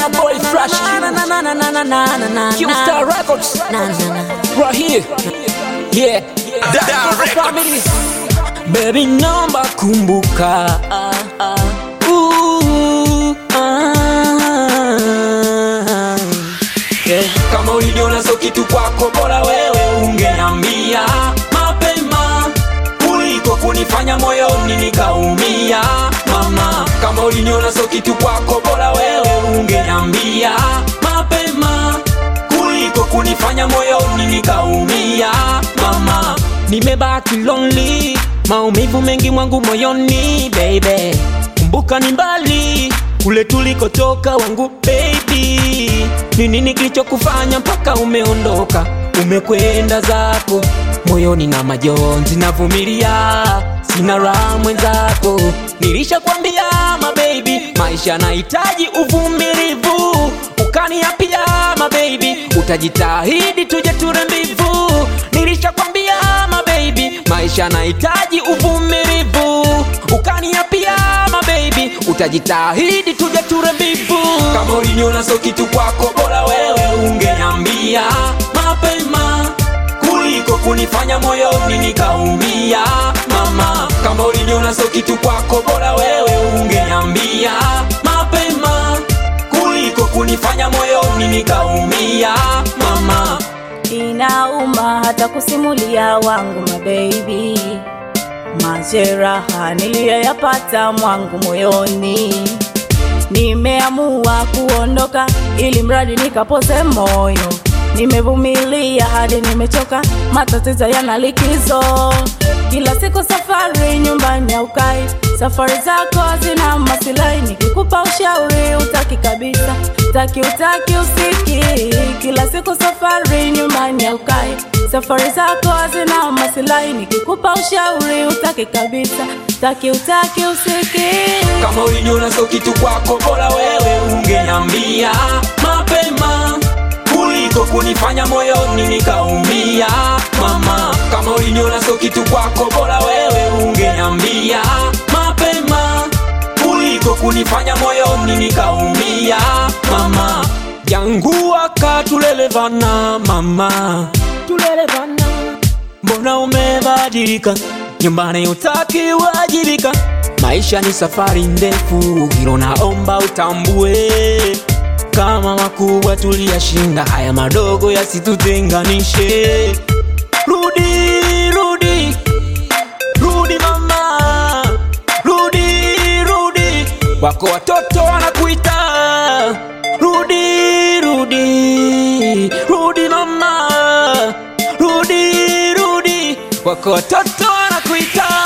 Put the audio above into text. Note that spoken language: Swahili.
your boy Flash Q. Q Star Records. Right here. Yeah. Family. Baby naomba kumbuka ah, ah. Ooh, ah. Yeah. Kama ulijiona so kitu kwako bora wewe ungeambia mapema kuliko kunifanya moyoni nikaumia mama kama uliniona so kitu kwako bora wewe ungeambia mapema kuliko kunifanya moyoni nikaumia mama nimebaki lonely maumivu mengi mwangu moyoni baby kumbuka ni mbali kule tulikotoka wangu baby ni nini kilichokufanya mpaka umeondoka umekwenda zako moyoni na majonzi navumilia sina raha mwenzako nilishakwambia mabebi maisha nahitaji uvumilivu ukaniapia mabebi utajitahidi tuje ture mbivu nilishakwambia mabebi maisha nahitaji uvumilivu ukaniapia mabebi utajitahidi tuje ture mbivu kama uliniona so kitu kwako bora wewe ungeambia mapema kuliko kunifanya moyoni nikaumia mama kama uliniona so kitu kwako bora wewe ungeambia mapema kuliko kunifanya moyoni nikaumia mama inauma hata kusimulia wangu mabebi majeraha niliyoyapata mwangu moyoni nimeamua kuondoka ili mradi nikapoze moyo nimevumilia hadi nimechoka matatizo yana likizo kila siku safari nyumbani aukai safari zako zina masilai nikikupa ushauri utaki kabisa taki utaki usiki kila siku safari nyumbani aukai safari zako zina masilai nikikupa ushauri utaki kabisa taki utaki usiki kama uliniona so kitu kwako bora wewe ungeambia mapema kuliko kunifanya moyoni nikaumia mama kama uliniona so kitu kwako bora wewe ungeambia mapema kuliko kunifanya moyoni nikaumia mama jangu akatulelevana mama tulelevana mbona umebadilika nyumbani utaki wajibika maisha ni safari ndefu hilo naomba utambue kama makubwa tuliyashinda haya madogo yasitutenganishe rudi rudi rudi mama rudi rudi wako watoto wanakuita rudi rudi rudi mama rudi rudi wako watoto wanakuita